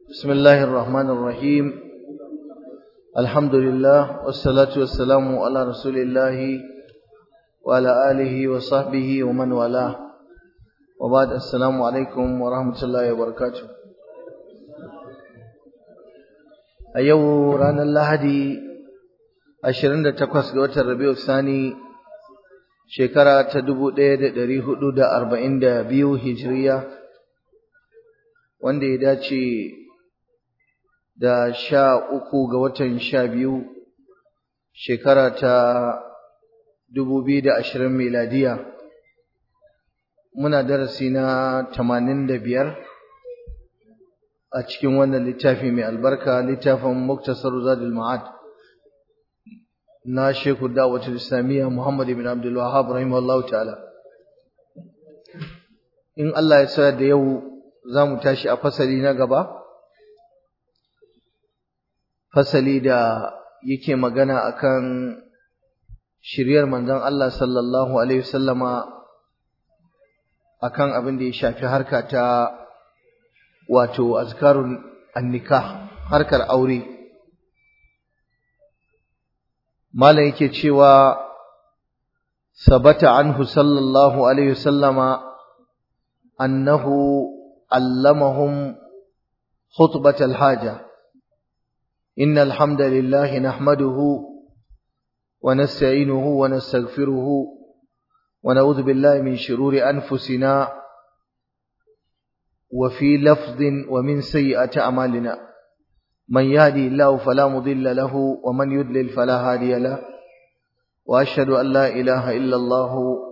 بسم الله الرحمن الرحيم الحمد لله والصلاة والسلام على رسول الله وعلى آله وصحبه ومن والاه وبعد السلام عليكم ورحمة الله وبركاته أيو رانا اللهدي أشرين تقوس قوة الربيع الثاني شكرا تدبو ديد دريه دا أربعين دا بيو هجرية wanda ya dace da sha uku ga watan sha biyu shekara ta dubu biyu da ashirin miladiya muna darasi na tamanin da biyar a cikin wannan littafi mai albarka littafin muktasar zadul ma'ad na shekhu da'watul islamiyya muhammad ibn abdul wahhab rahimahullahu ta'ala in Allah ya sa da yau za mu tashi a fasali na gaba fasali da yake magana akan shiryar manzon Allah sallallahu alaihi wasallama akan abin da ya shafi harka ta wato azkarun annikah harkar aure malam yake cewa sabata anhu sallallahu alaihi wasallama annahu علمهم خطبة الحاجة إن الحمد لله نحمده ونستعينه ونستغفره ونعوذ بالله من شرور أنفسنا وفي لفظ ومن سيئة أعمالنا من يهدي الله فلا مضل له ومن يضلل فلا هادي له وأشهد أن لا إله إلا الله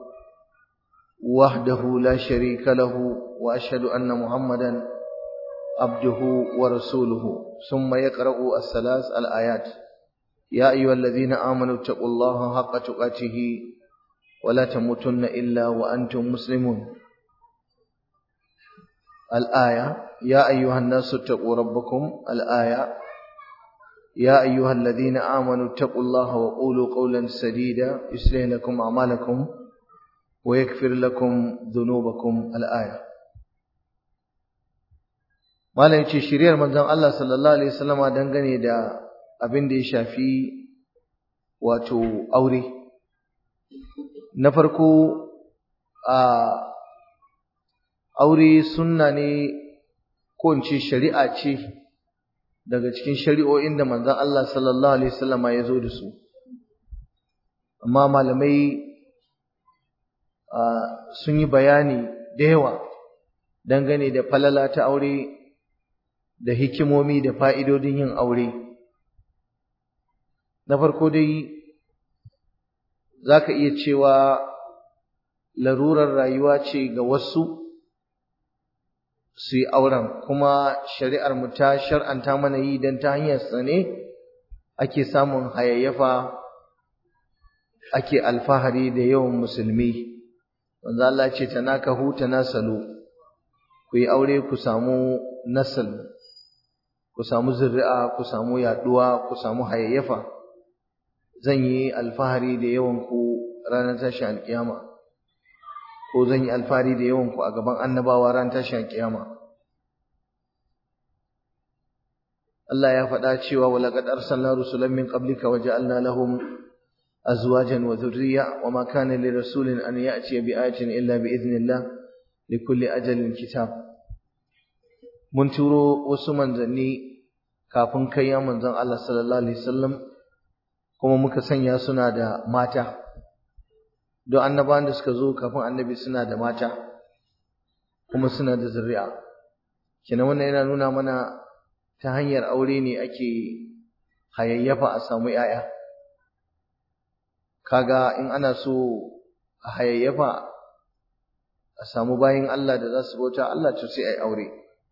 وحده لا شريك له وأشهد أن محمدا عبده ورسوله ثم يقرأ الثلاث الآيات يا أيها الذين آمنوا اتقوا الله حق تقاته ولا تموتن إلا وأنتم مسلمون الآية يا أيها الناس اتقوا ربكم الآية يا أيها الذين آمنوا اتقوا الله وقولوا قولا سديدا يصلح لكم أعمالكم ويغفر لكم ذنوبكم الآية malam yace shiriyar manzon Allah sallallahu alaihi wasallama dangane da abin da ya shafi wato aure na farko a aure sunna ne ko in ce shari'a ce daga cikin shari'o'in da manzon Allah sallallahu alaihi wasallama ya zo da su amma malamai sun yi bayani da yawa dangane da falala ta aure da hikimomi da fa'idodin yin aure. Na farko dai za ka iya cewa larurar rayuwa ce ga wasu su yi auren, kuma shari'ar mu ta shar'anta mana yi don ta hanyar ne ake samun hayayyafa ake alfahari da yawan musulmi. Wanzu Allah ce ta naka huta nasalu, ku yi aure ku samu nasal. ku samu zuri'a ku samu yaduwa ku samu hayayyafa zan yi alfahari da yawan ku ranar tashin alkiyama ko zan yi alfahari da yawan ku a gaban annabawa ranar tashin alkiyama Allah ya faɗa cewa wa laqad arsalna rusulan min qablika wa ja'alna lahum azwajan wa dhurriyya wa ma kana li rasulin an ya'tiya bi ayatin illa bi idhnillah likulli ajalin kitab mun turo wasu manzanni kafin kai ya manzon Allah sallallahu alaihi wasallam kuma muka sanya suna da mata don annabawan da suka zo kafin annabi suna da mata kuma suna da zuri'a kina wannan yana nuna mana ta hanyar aure ne ake hayayyafa a samu yaya kaga in ana so a hayayyafa a samu bayin Allah da za su bauta Allah to sai ai aure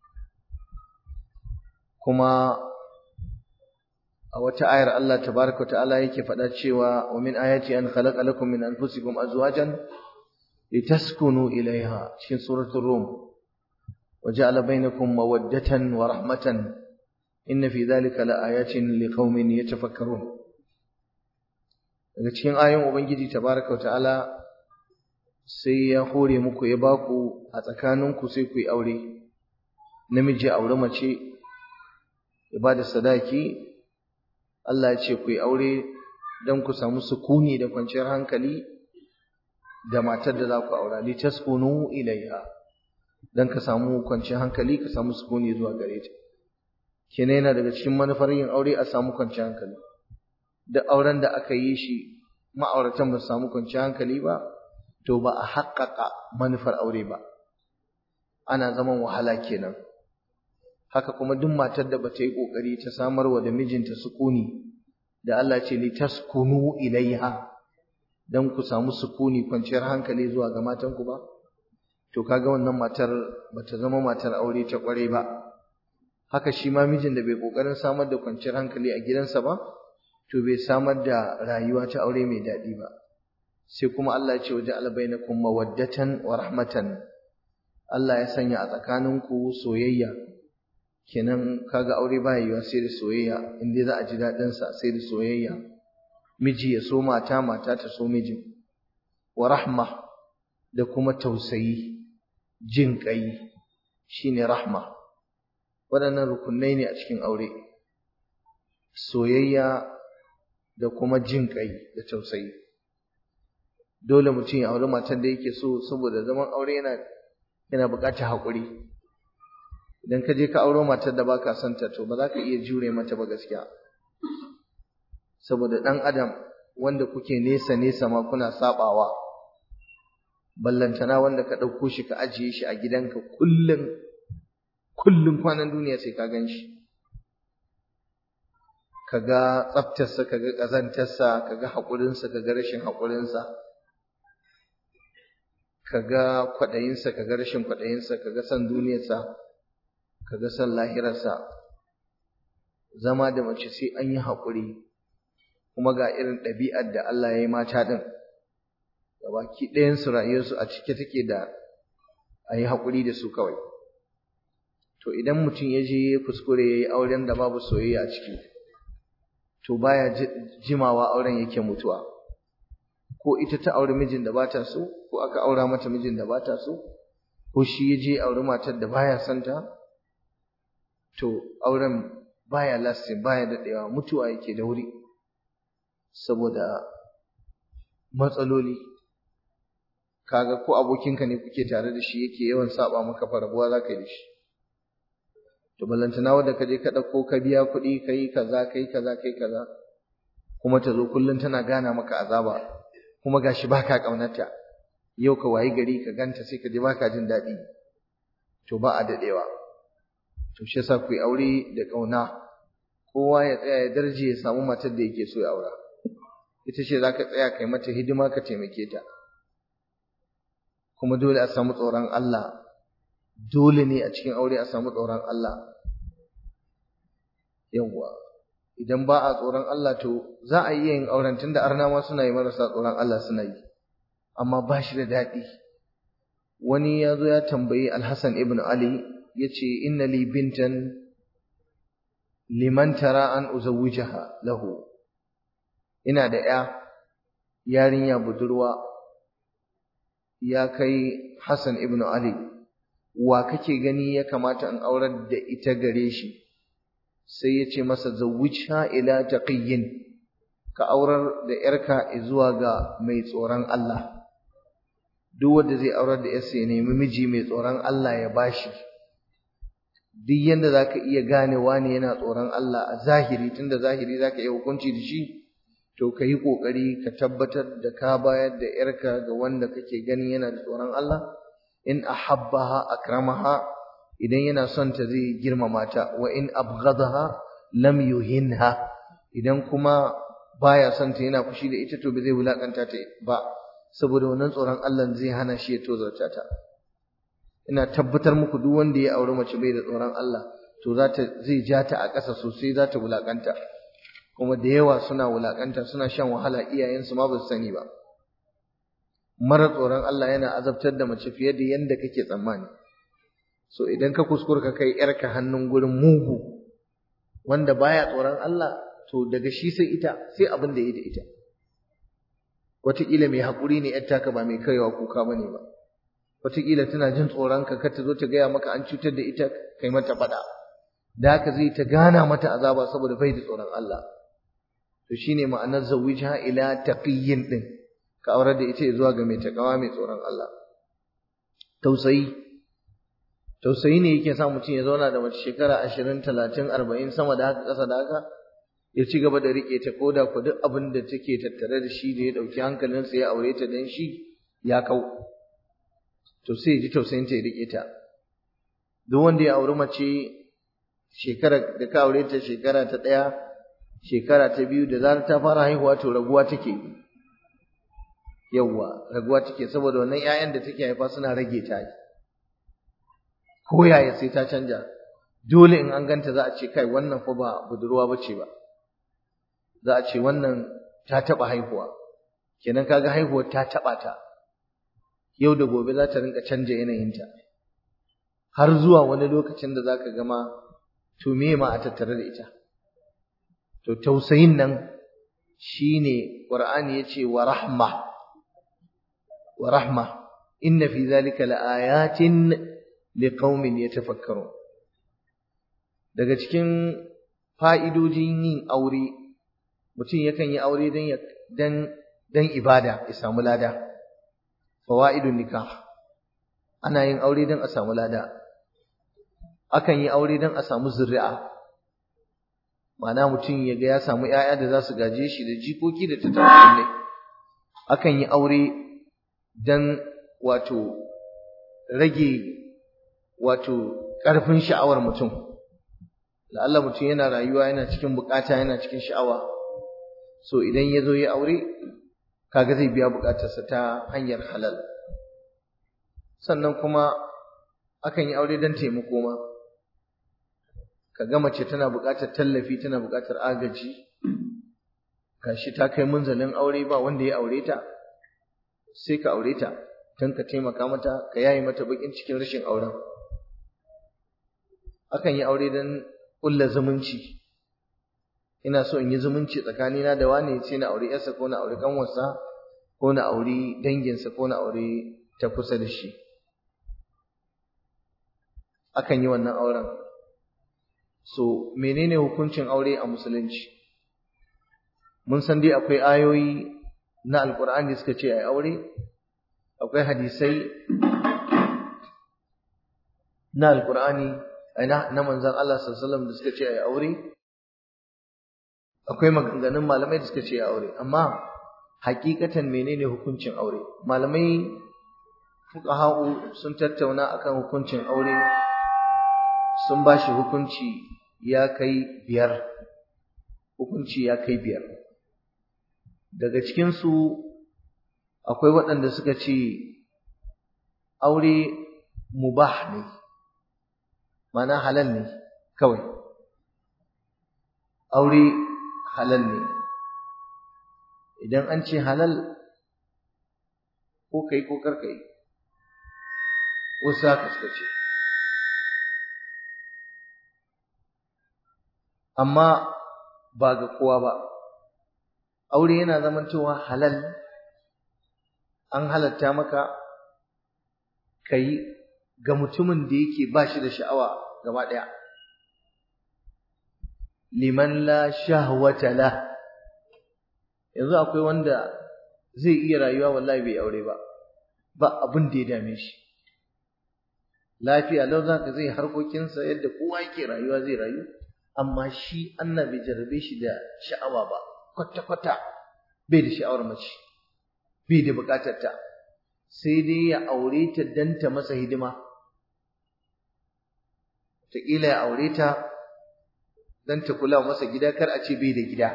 kuma a wata ayar Allah tabaraka ta'ala yake faɗa cewa wa min ayati an khalaqa lakum min anfusikum azwajan litaskunu ilaiha cikin suratul rum wa ja'ala bainakum mawaddatan wa rahmatan inna fi dhalika laayatin liqaumin yatafakkarun daga cikin ayoyin ubangiji tabaraka ta'ala sai ya hore muku ya baku a tsakaninku sai ku yi aure namiji aure mace ya ba da sadaki Allah ya ce ku yi aure don ku samu sukuni da kwanciyar hankali da matar da za ku aura li taskunu ilaiha don ka samu kwanciyar hankali ka samu sukuni zuwa gare ta kenan yana daga cikin manufar yin aure a samu kwanciyar hankali duk auren da aka yi shi ma'auratan ba su samu kwanciyar hankali ba to ba a haƙƙaƙa manufar aure ba ana zaman wahala kenan haka kuma duk matar da bata yi ƙoƙari ta samarwa da mijinta sukuni da Allah ce li taskunu ilaiha dan ku samu sukuni kwanciyar hankali zuwa ga matanku ba to kaga wannan matar bata zama matar aure ta kware ba haka shi ma mijin da bai kokarin samar da kwanciyar hankali a gidansa ba to bai samar da rayuwa ta aure mai daɗi ba sai kuma Allah ya ce waje albainakum mawaddatan wa rahmatan Allah ya sanya a tsakaninku soyayya kenan kaga aure ba yiwa sai da soyayya in dai za a ji daɗin sa sai da soyayya miji ya so mata mata ta so mijin wa rahma da kuma tausayi jin ƙai shine rahma waɗannan rukunai ne a cikin aure soyayya da kuma jin ƙai da tausayi dole mutum ya auri matar da yake so saboda zaman aure yana yana buƙatar haƙuri idan ka je ka auro matar da baka son ta to ba za ka iya jure mata ba gaskiya saboda ɗan adam wanda kuke nesa nesa ma kuna sabawa ballantana wanda ka ɗauko shi ka ajiye shi a gidanka kullum kullum kwanan duniya sai ka gan shi ka ga tsaftarsa ka ga ƙazantarsa ka ga haƙurinsa ka ga rashin haƙurinsa ka ga kwaɗayinsa ka ga rashin kwaɗayinsa ka ga son duniyarsa ka ga son lahirarsa zama da mace sai an yi haƙuri kuma ga irin ɗabi'ar da Allah ya yi mata ɗin gabaki ɗayansu rayuwarsu a cike take da a yi haƙuri da su kawai to idan mutum ya je ya kuskure ya yi auren da babu soyayya a ciki to baya jimawa auren yake mutuwa ko ita ta auri mijin da bata so ko aka aura mata mijin da bata so ko shi ya je auri matar da baya son ta to auren baya lasting baya daɗewa mutuwa yake da wuri saboda matsaloli kaga ko abokinka ne kuke tare da shi yake yawan saba maka farabuwa za ka yi da shi to ballantana wanda ka je ka ɗauko ka biya kuɗi ka yi kaza ka yi kaza ka yi kaza kuma ta zo kullum tana gana maka azaba kuma gashi baka ƙaunarta yau ka wayi gari ka ganta sai ka je baka jin daɗi to ba a daɗewa to shi yasa ku yi aure da ƙauna kowa ya tsaya ya darje ya samu matar da yake so ya aura ita ce za ka tsaya kai mata hidima ka taimake ta kuma dole a samu tsoron Allah dole ne a cikin aure a samu tsoron Allah yawwa idan ba a tsoron Allah to za a iya yin auren tunda arna ma suna yi marasa tsoron Allah suna yi amma ba shi da daɗi wani ya zo ya tambayi Alhassan ibn Ali ya ce inna li bintan liman tara an uzawwijaha lahu ina da ya yarinya budurwa ya kai Hassan ibn Ali wa kake gani ya kamata in aurar da ita gare shi sai ya ce masa zawwijha ila taqiyyin ka aurar da yarka zuwa ga mai tsoron Allah duk wanda zai aurar da yarsa ya nemi miji mai tsoron Allah ya bashi duk yanda zaka iya gane wani yana tsoron Allah a zahiri tunda zahiri zaka iya hukunci da shi to ka yi ƙoƙari ka tabbatar da ka bayar da ‘yarka ga wanda kake gani yana da tsoron Allah, in ahabbaha akramaha idan yana son ta zai girmama ta, wa in abghadaha lam yuhinha idan kuma baya son ta yana fushi da ita to ba zai wulakanta ta ba, saboda wannan tsoron Allah zai hana shi ya tozarta ta. Ina tabbatar muku duk wanda ya auri mace bai da tsoron Allah, to za ta zai ja ta a ƙasa sosai za ta wulakanta. kuma da yawa suna wulakanta suna shan wahala iyayensu ma ba su sani ba mara tsoron Allah yana azabtar da mace fiye da yanda kake tsammani so idan ka kuskura ka kai yarka hannun gurin mugu wanda baya tsoron Allah to daga shi sai ita sai abin da ya da ita wataƙila mai haƙuri ne yar taka ba mai kaiwa kuka ba ne ba wataƙila tana jin tsoron ka kar ta zo ta gaya maka an cutar da ita kai mata faɗa da haka zai ta gana mata azaba saboda bai da tsoron Allah to shine ma'anar zawwijha ila taqiyyin din ka aurar da ita zuwa ga mai takawa mai tsoron Allah tausayi tausayi ne yake sa mutum ya zauna da mace shekara 20 30 40 sama da haka ƙasa da haka ya ci gaba da rike ta koda ku duk abin da take tattare da shi da ya dauki hankalinsa ya aure ta dan shi ya kau to sai ji tausayin ta ya rike ta duk wanda ya auri mace shekara da ka aure ta shekara ta ɗaya shekara ta biyu da zarar ta fara haihuwa to raguwa take yawwa raguwa take saboda wannan ƴaƴan da take haifa suna rage ta ko yaya sai ta canja dole in an ganta za a ce kai wannan fa ba budurwa bace ba za a ce wannan ta taba haihuwa kenan kaga haihuwar ta taba ta yau da gobe za ta rinka canja yanayinta har zuwa wani lokacin da zaka gama to me ma a tattare da ita to tausayin nan shine qur'ani yace wa rahma wa rahma inna fi zalika laayatin liqaumin yatafakkarun daga cikin fa'idojin yin aure mutum yakan yi aure dan dan dan ibada ya samu lada fawaidun nikah ana yin aure dan a samu lada akan yi aure dan a samu zuri'a ma'ana mutum ya ga ya samu ƴaƴa da za su gaje shi da jikoki da tattaunai akan yi aure dan wato rage wato ƙarfin sha'awar mutum la'alla mutum yana rayuwa yana cikin bukata yana cikin sha'awa so idan ya zo ya aure kaga zai biya bukatarsa ta hanyar halal sannan kuma akan yi aure don taimako ma kaga mace tana bukatar tallafi tana bukatar agaji gashi ta kai munzalin aure ba wanda ya aure ta sai ka aure ta don ka taimaka mata ka yaye mata bakin cikin rashin auren akan yi aure don ƙulla zumunci ina so in yi zumunci tsakanina da wane sai na aure yarsa ko na aure kanwarsa ko na aure danginsa ko na aure ta kusa da shi akan yi wannan auren so menene hukuncin aure a musulunci mun san dai akwai ayoyi na alkur'ani da suka ce ai aure akwai hadisai na alkur'ani na manzon Allah sallallahu alaihi wasallam da suka ce ai aure akwai maganganun malamai da suka ce aure amma hakikatan menene hukuncin aure malamai fuqaha'u sun tattauna akan hukuncin aure sun bashi hukunci ya kai biyar hukunci ya kai biyar daga cikin su akwai waɗanda suka ce aure mubah ne ma'ana halal ne kawai aure halal ne idan an ce halal ko kai ko kar kai wasu haka suka ce amma ba ga kowa ba aure yana zamantowa halal an halatta maka kai ga mutumin da yake ba shi da sha'awa gaba ɗaya liman la shahwata la yanzu akwai wanda zai iya rayuwa wallahi bai aure ba ba abin da ya dame shi lafiya lau zaka zai harkokinsa yadda kowa yake rayuwa zai rayu amma shi Allah bai jarabe shi da sha'awa ba kwata kwata bai da sha'awar mace bai da bukatar ta sai dai ya aure ta dan ta masa hidima ta ya aure ta dan ta kula masa gida kar a ce bai da gida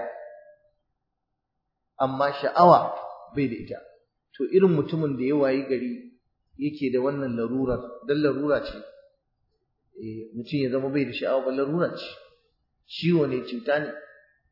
amma sha'awa bai da ita to irin mutumin da ya wayi gari yake da wannan larurar dan larura ce eh mutum ya zama bai da sha'awa ba larura ce ciwo ne cuta ne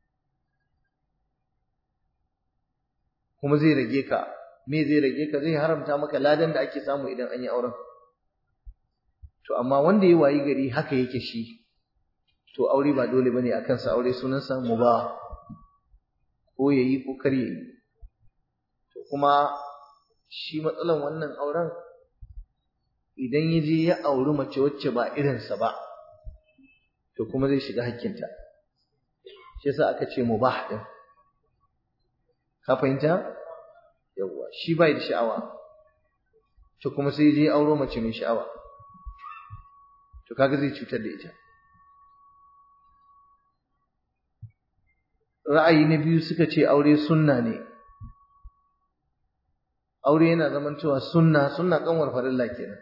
kuma zai rage ka me zai rage ka zai haramta maka ladan da ake samu idan an yi auren to amma wanda ya wayi gari haka yake shi to aure ba dole bane akan sa aure sunansa mubah ko yayi ko kar yayi to kuma shi matsalan wannan auren idan ya je ya auri mace wacce ba irinsa ba to kuma zai shiga hakkinta shi yasa aka ce mubah din ka fahimta yawwa shi bai da sha'awa to kuma sai je auro mace mai sha'awa to kaga zai cutar da ita ra'ayi na biyu suka ce aure sunna ne aure yana zamantowa sunna sunna kanwar farilla kenan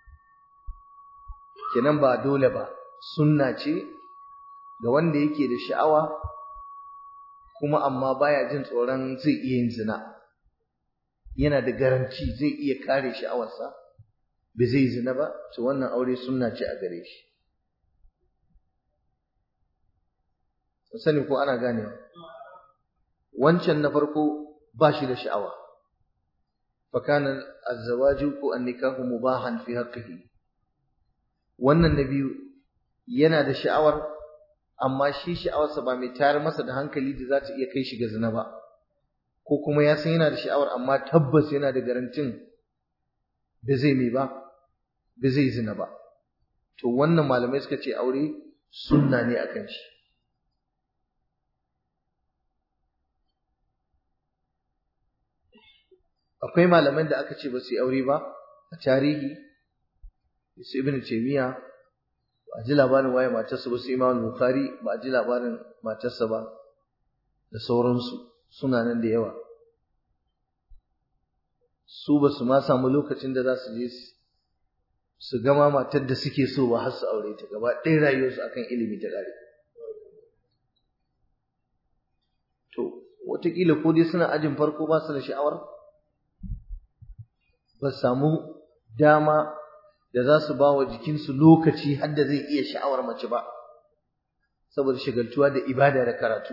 kenan ba dole ba sunna ce ga wanda yake da sha'awa kuma amma baya jin tsoron zai iya yin zina yana da garanti zai iya kare sha'awarsa ba zai zina ba to wannan aure sunna ce a gare shi sani ko ana ganewa wancan na farko ba shi da sha'awa fa kana azzawaju ko annikahu mubahan fi haqqihi wannan na biyu yana da sha'awar amma shi sha'awarsa ba mai tayar masa da hankali da za ta iya kai shi ga zina ba ko kuma ya san yana da sha'awar amma tabbas yana da garantin ba zai mai ba ba zai zina ba to wannan malamai suka ce aure sunna ne akan shi akwai malaman da aka ce ba su yi aure ba a tarihi su ibn taymiya ba a ji labarin waye matarsa ba su imam bukhari ba a ji labarin matarsa ba da sauransu suna nan da yawa su ba su ma samu lokacin da za su je su gama matar da suke so ba har su aure ta gaba ɗaya rayuwarsu akan ilimi ta ƙare to wataƙila ko dai suna ajin farko ba su da sha'awar ba samu dama da za su ba wa jikinsu lokaci har da zai iya sha'awar mace ba saboda shagaltuwa da ibada da karatu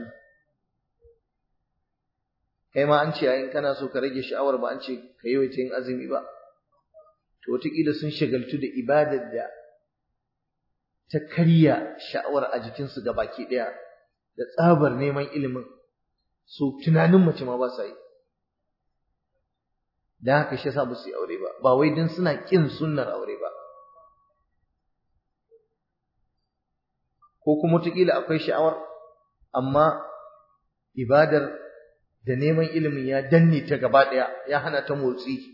kai ma an ce yayin kana so ka rage sha'awar ba an ce ka yi yin azumi ba to wataƙila sun shagaltu da ibadar da ta karya sha'awar a jikinsu ga baki ɗaya da tsabar neman ilimin su tunanin mace ma ba sa yi da haka shi yasa ba su yi aure ba ba wai dan suna kin sunnar aure ba ko kuma wataƙila akwai sha'awar amma ibadar da neman ilimin ya danne ta gaba ɗaya ya hana ta motsi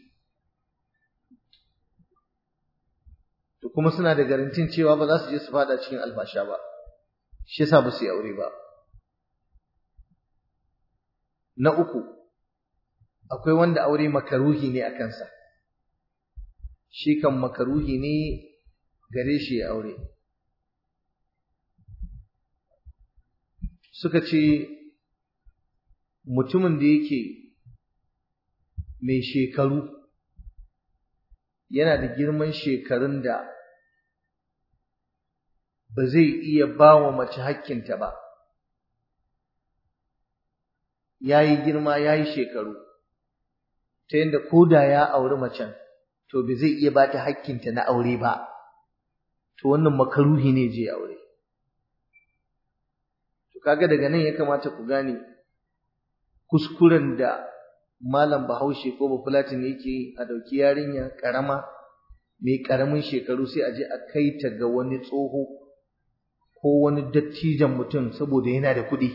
to kuma suna da garantin cewa ba za su je su fada cikin albasha ba shi yasa ba su yi aure ba na uku akwai wanda aure makaruhi ne a kansa shi kan makaruhi ne gare shi ya aure suka ce mutumin da yake mai shekaru yana da girman shekarun da ba zai iya ba wa mace hakkinta ba ya yi girma ya yi shekaru ta yadda ko da ya auri macen to ba zai iya ba ta hakkinta na aure ba to wannan makaruhi ne je aure to kaga daga nan ya kamata ku gane kuskuren da malam bahaushe ko bafulatin yake a dauki yarinya karama mai karamin shekaru sai a je a kai ta ga wani tsoho ko wani dattijan mutum saboda yana da kuɗi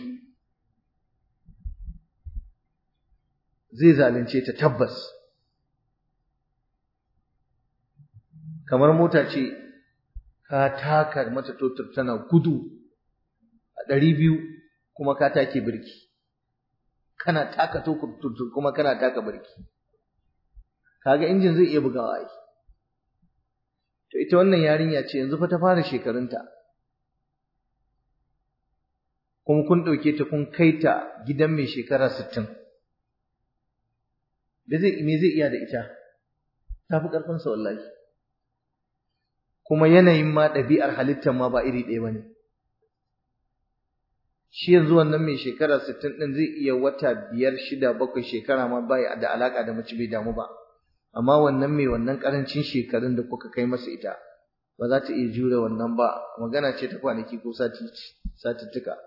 zai zalunce ta tabbas kamar mota ce ka taka mata totur tana gudu a ɗari biyu kuma ka take birki kana taka totur kuma kana taka birki kaga injin zai iya bugawa ai to ita wannan yarinya ce yanzu fa ta fara shekarunta kuma kun ɗauke ta kun kai ta gidan mai shekara sittin da zai me zai iya da ita ta fi ƙarfinsa wallahi kuma yanayin ma ɗabi'ar halittar ma ba iri ɗaya ba ne shi yanzu wannan mai shekara sittin ɗin zai iya wata biyar shida bakwai shekara ma ba da alaƙa da mace bai damu ba amma wannan mai wannan ƙarancin shekarun da kuka kai masa ita ba za ta iya jure wannan ba magana ce ta kwanaki ko satuttuka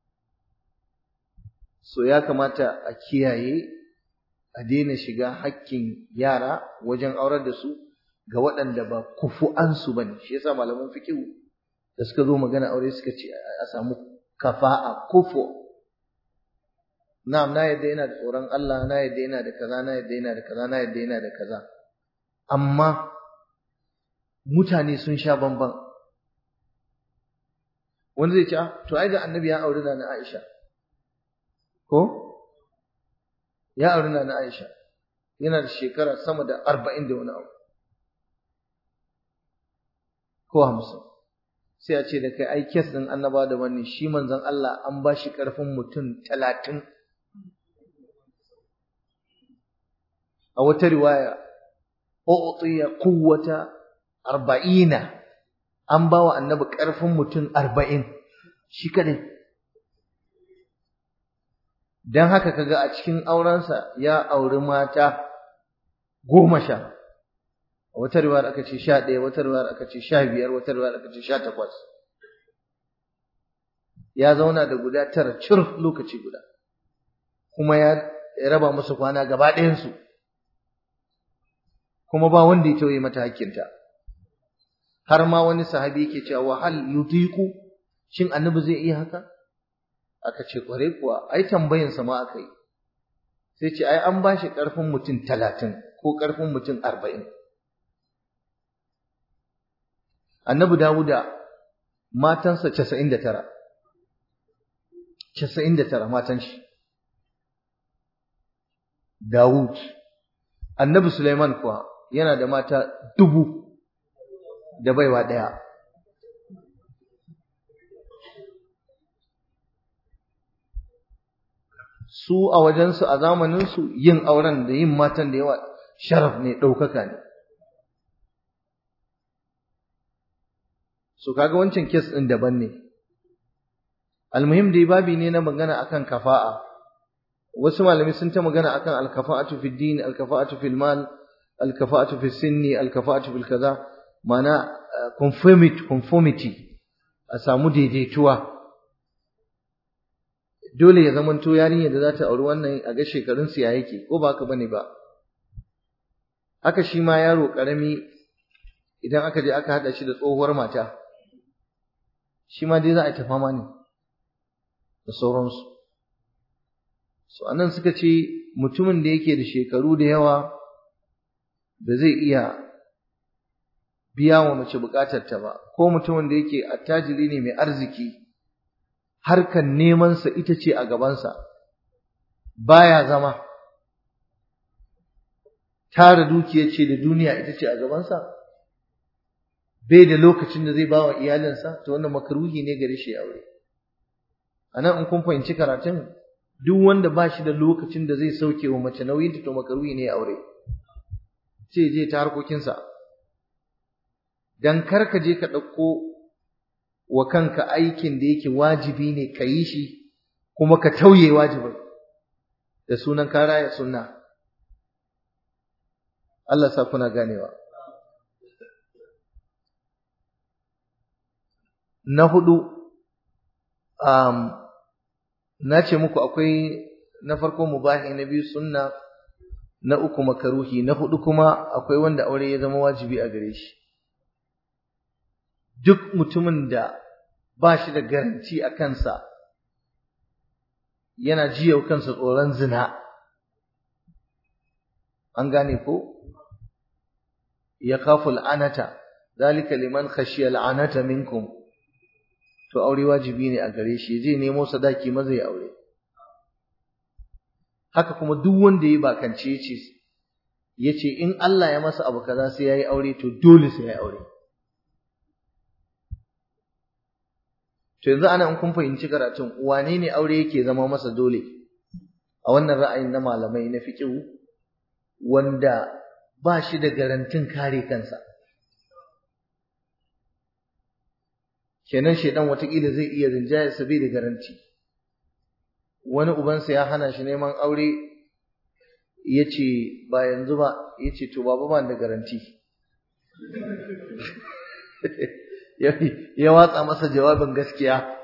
so ya kamata a kiyaye a daina shiga hakkin yara wajen aurar da su ga waɗanda ba kufu'ansu ba ne shi yasa malaman fikihu da suka zo magana aure suka ce a samu kafa'a kufo na'am na yadda yana da tsoron Allah na yadda yana da kaza na yadda yana da kaza na yadda yana da kaza amma mutane sun sha bamban wanda zai ce to ai da annabi ya auri na Aisha ko ya auri na Aisha yana da shekara sama da arba'in da wani abu ko hamsin sai a ce da kai ai kes ɗin annaba da wani shi manzon Allah an ba shi ƙarfin mutum talatin a wata riwaya u'tiya quwwata arba'ina an ba wa annabi ƙarfin mutum arba'in shi kadai don haka kaga a cikin aurensa ya auri mata goma sha wata riwayar aka ce sha ɗaya wata riwayar aka ce sha biyar wata riwayar aka ce sha takwas ya zauna da guda tara cir lokaci guda kuma ya raba musu kwana gaba ɗayansu kuma ba wanda ya tauye mata hakkinta har ma wani sahabi yake cewa wa hal yutiqu shin annabi zai iya haka aka ce kware kuwa ai tambayin sa ma aka yi sai ce ai an bashi karfin mutum talatin ko karfin mutum arba'in annabi dawuda matansa casa'in da tara casa'in da tara matan shi dawud annabi suleiman kuwa yana da mata dubu da baiwa ɗaya su a wajensu a zamaninsu yin auren da yin matan da yawa sharaf ne ɗaukaka ne so kaga wancan kes ɗin daban ne almuhim dai babi ne na magana akan kafa'a wasu malami sun ta magana akan alkafa'atu fi din alkafa'atu fil mal alkafa'atu fi sinni alkafa'atu fil kaza mana conformity conformity a samu daidaituwa dole ya zamanto yarinya da za ta auri wannan a ga shekarun su ya yake ko ba haka bane ba haka shi ma yaro karami idan aka je aka hada shi da tsohuwar mata shi ma dai za a yi ta fama ne da sauransu so anan suka ce mutumin da yake da shekaru da yawa ba zai iya biya wa mace bukatarta ba ko mutumin da yake attajiri ne mai arziki harkan nemansa ita ce a gabansa baya zama tara dukiya ce da duniya ita ce a gabansa bai da lokacin da zai ba wa iyalinsa to wannan makaruhi ne gare shi aure anan in kun fahimci karatun duk wanda ba shi da lokacin da zai sauke wa mace nauyin to makaruhi ne aure sai je ta harkokinsa dan kar ka je ka ɗauko wa kanka aikin da yake wajibi ne ka yi shi kuma ka tauye wajibin da sunan ka raya sunna Allah sa kuna ganewa na hudu um, na ce muku akwai na farko mubahi na biyu sunna na uku makaruhi na hudu kuma akwai wanda aure ya zama wajibi a gare shi duk mutumin da ba shi da garanti a kansa yana jiya kansa tsoron zina an gane ko ya kafu al'anata zalika liman khashiya al'anata minkum to aure wajibi ne a gare shi zai nemo sadaki maza ya aure haka kuma duk wanda ya bakance yace yace in Allah ya masa abu kaza sai yayi aure to dole sai yayi aure to yanzu ana in kun fahimci karatun wane ne aure yake zama masa dole a wannan ra'ayin na malamai na fiqh wanda ba shi da garantin kare kansa kenan shedan watakila zai iya rinjaya sabi da garanti wani ubansa ya hana shi neman aure yace ba yanzu ba yace to baba ban da garanti ya watsa masa jawabin gaskiya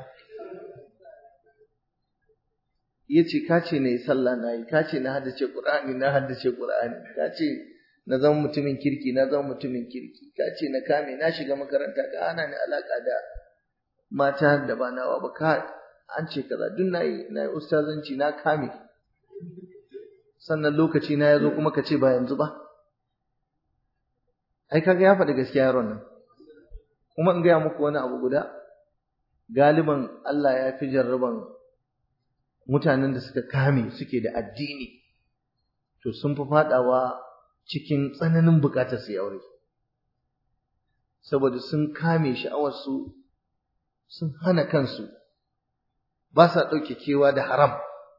yace ka ce ne sallah na yi ka ce na haddace qur'ani na haddace qur'ani ka ce na zama mutumin kirki na zama mutumin kirki ka ce na kame na shiga makaranta ka ana ni alaka da mata da ba nawa ba ka an ce kaza duk nayi nayi ustazanci na kame sannan lokaci na yazo kuma ka ce ba yanzu ba ai kaga ya faɗi gaskiya yaron nan kuma in gaya muku wani abu guda galiban Allah ya fi jarraban mutanen da suka kame suke da addini to sun fi faɗawa cikin tsananin buƙatar su aure saboda sun kame sha'awarsu sun hana kansu ba sa ɗauke kewa da haram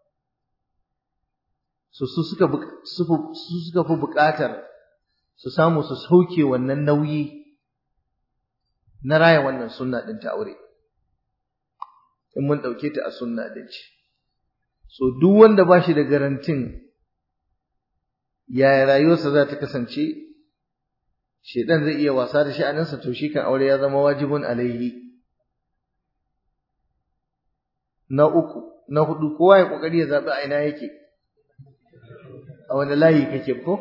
su su suka su suka fi buƙatar su samu su sauke wannan nauyi na raya wannan sunna ɗin ta aure in mun ɗauke ta a sunna ɗin ce so duk wanda ba shi da garantin yaya rayuwarsa za ta kasance shedan zai iya wasa da sha'aninsa to shi kan aure ya zama wajibun alaihi na uku na hudu kowa ya kokari ya zabi a ina yake a wani layi kake ko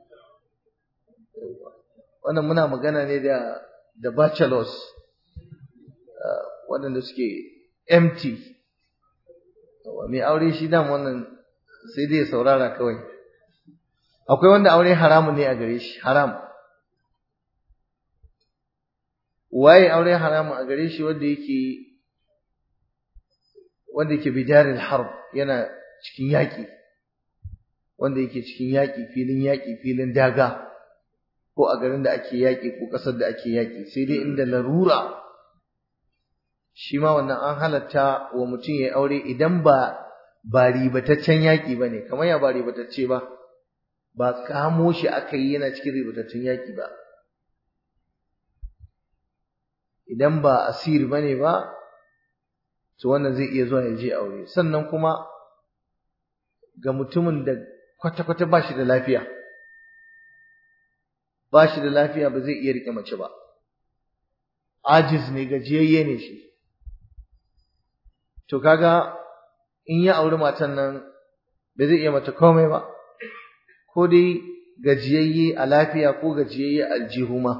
wannan muna magana ne da da bachelors waɗanda suke empty mai aure shi dam wannan sai dai ya saurara kawai akwai wanda aure haramun ne a gare shi haram waye aure haramun a gare shi wanda yake wanda yake bidaril harb yana cikin yaƙi wanda yake cikin yaƙi filin yaƙi filin daga ko a garin da ake yaƙi ko ƙasar da ake yaƙi sai dai inda larura shi ma wannan an halatta wa mutum ya aure idan ba ba ribataccen yaƙi ba ne kamar ya ba ribatacce ba ba kamo shi aka yi yana cikin ribataccen yaƙi ba idan ba asir ba ne ba to wannan zai iya zuwa ya je aure sannan kuma ga mutumin da kwata-kwata ba shi da lafiya ba shi da lafiya ba zai iya riƙe mace ba ajiz ne gajiyayye ne shi to kaga in ya auri matan nan ba zai iya mata komai ba ko dai gajiyayye a lafiya ko gajiyayye a aljihu ma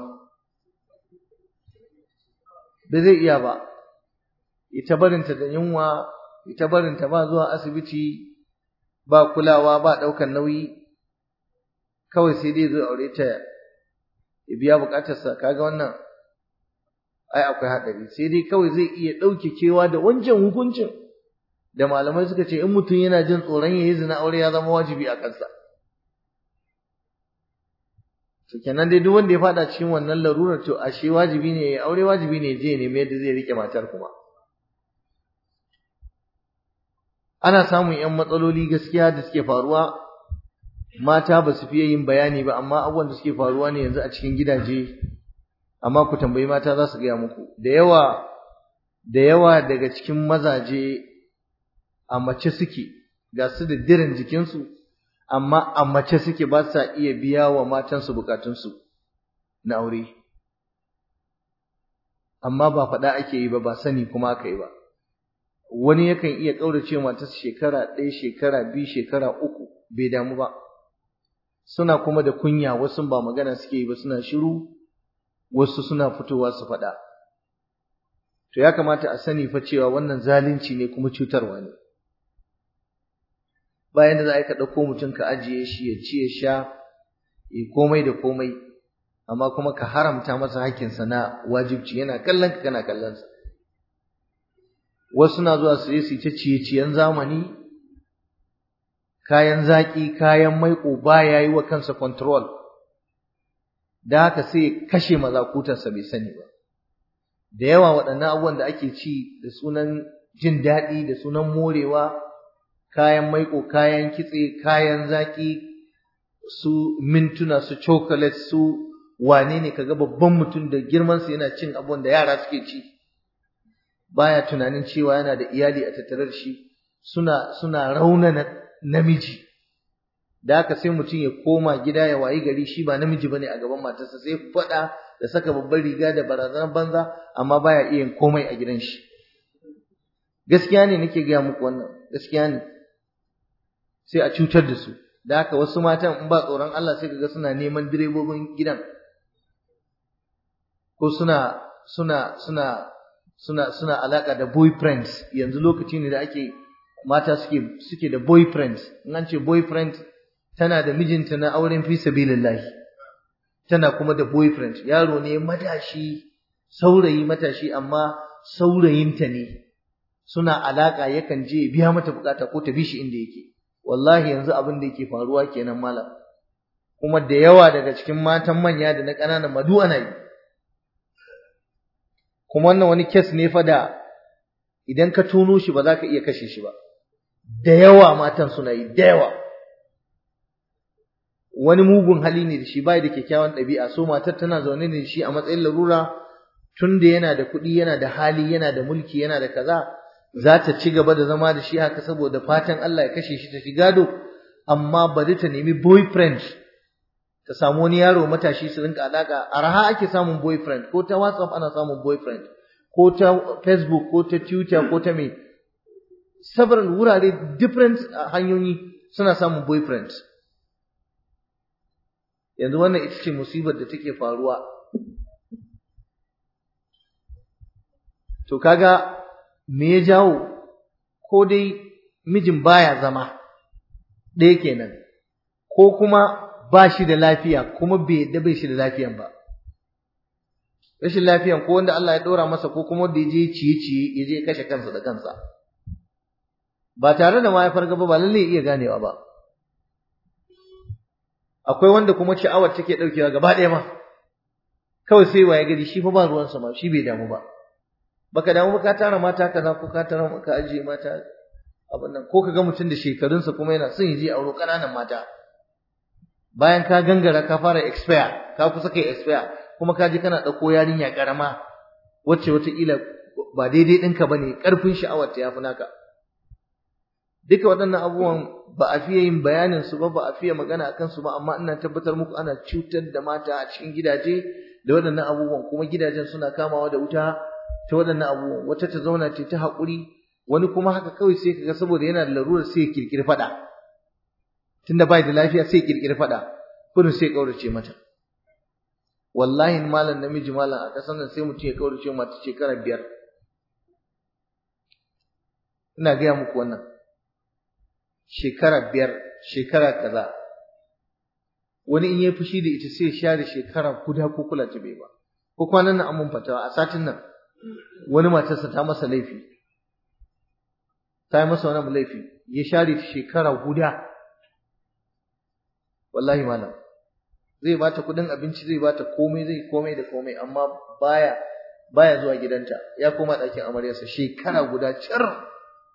ba zai iya ba ita barinta da yunwa ita barinta ba zuwa asibiti ba kulawa ba ɗaukan nauyi kawai sai dai zo aure ta ya biya bukatarsa kaga wannan ai akwai haɗari sai dai kawai zai iya ɗauke kewa da wancan hukuncin da malamai suka ce in mutum yana jin tsoron ya yi zina aure ya zama wajibi a kansa to kenan dai duk wanda ya faɗa cikin wannan larurar to ashe wajibi ne ya aure wajibi ne je ne yadda zai rike matar kuma ana samun ‘yan matsaloli gaskiya da suke faruwa mata ba su fiye yin bayani ba amma abubuwan da suke faruwa ne yanzu a cikin gidaje amma ku tambayi mata za su gaya muku da yawa da yawa daga cikin mazaje a mace suke ga su da dirin jikinsu amma a mace suke ba sa iya biya wa matansu bukatunsu na aure amma ba faɗa ake yi ba ba sani kuma aka yi ba wani yakan iya ƙaurace matarsa shekara ɗaya shekara biyu shekara uku bai damu ba suna kuma da kunya wasu ba magana suke yi ba suna shiru wasu suna fitowa su faɗa to ya kamata a sani fa cewa wannan zalunci ne kuma cutarwa ne bayan da za a ka ɗauko mutum ka ajiye shi ya ci ya sha ya komai da komai amma kuma ka haramta masa hakkinsa na wajibci yana kallon ka kana kallon sa wasu na zuwa su je su ta ciye-ciyen zamani kayan zaƙi kayan maiƙo baya yi wa kansa control da haka sai kashe mazakutarsa bai sani ba da yawa waɗannan abubuwan da ake ci da sunan jin daɗi da sunan morewa kayan maiƙo kayan kitse kayan zaƙi su mintuna su chocolate su wane ne kaga babban mutum da girmansa yana cin abubuwan da yara suke ci baya tunanin cewa yana da iyali a tattare da shi suna suna raunana namiji da haka sai mutum ya koma gida ya wayi gari shi ba namiji bane a gaban matarsa sai faɗa da saka babbar riga da barazanar banza amma baya iya yin komai a gidan shi gaskiya ne nake gaya muku wannan gaskiya ne sai a cutar da su da haka wasu matan in ba tsoron Allah sai kaga suna neman direbobin gidan ko suna suna suna suna suna alaka da boyfriends yanzu lokaci ne da ake mata suke suke da boyfriends in an ce boyfriend tana da mijinta na auren fi sabilillah tana kuma da boyfriend yaro ne matashi saurayi matashi amma saurayinta ne suna alaka yakan je biya mata bukata ko ta bi shi inda yake wallahi yanzu abin da yake faruwa kenan malam kuma da yawa daga cikin matan manya da na ƙananan madu ana yi kuma wannan wani kes ne fa da idan ka tono shi ba za ka iya kashe shi ba da yawa matan suna yi da yawa wani mugun hali ne da shi bai da kyakkyawan ɗabi'a so matar tana zaune ne da shi a matsayin larura tun da yana da kuɗi yana da hali yana da mulki yana da kaza za ta ci gaba da zama da shi haka saboda fatan Allah ya kashe shi ta shi gado amma bari ta nemi boyfriend ta samu wani yaro matashi su rinka alaka arha ake samun boyfriend ko ta WhatsApp ana samun boyfriend ko ta Facebook ko ta Twitter ko ta me several wurare different hanyoyi suna samun boyfriend yanzu wannan ita ce musibar da take faruwa to kaga me ya jawo ko dai mijin baya zama ɗaya kenan ko kuma ba shi da lafiya kuma bai yadda bai shi da lafiyan ba rashin lafiyan ko wanda Allah ya ɗora masa ko kuma wanda ya je ciye-ciye ya je kashe kansa da kansa ba tare da mahaifar gaba ba lallai iya ganewa ba akwai wanda kuma sha'awar take ɗaukewa gaba ɗaya ma kawai sai waye gari shi fa ba ruwansa ma shi bai damu ba baka damu ba ka tara mata kaza ko ka tara ka ajiye mata abin nan ko ka ga mutum da shekarunsa kuma yana son ya je auro ƙananan mata bayan ka gangara ka fara expire ka kusa kai expire kuma ka je kana ɗauko yarinya ƙarama wacce wataƙila ba daidai ɗinka ba ne ƙarfin sha'awar ta yafi naka duka waɗannan abubuwan ba a fiye yin bayanin su ba ba a fiye magana akan su ba amma ina tabbatar muku ana cutar da mata a cikin gidaje da waɗannan abubuwan kuma gidajen suna kamawa da wuta ta waɗannan abubuwan wata ta zauna ce ta haƙuri wani kuma haka kawai sai kaga saboda yana da larurar sai ya kirkiri faɗa tunda bai da lafiya sai ya kirkiri faɗa kurin sai ya kaurace mata wallahi malam namiji malam a ƙasar nan sai mutum ya kaurace mata shekara biyar ina gaya muku wannan shekara biyar shekara kaza wani in ya fushi da ita sai ya share shekara guda ko kula ta bai ba ko kwanan nan an mun fatawa a satin nan wani matarsa ta masa laifi ta yi masa wani laifi ya share shekara guda wallahi malam zai bata kudin abinci zai bata komai zai komai da komai amma baya baya zuwa gidanta ya koma ɗakin amaryarsa shekara guda cir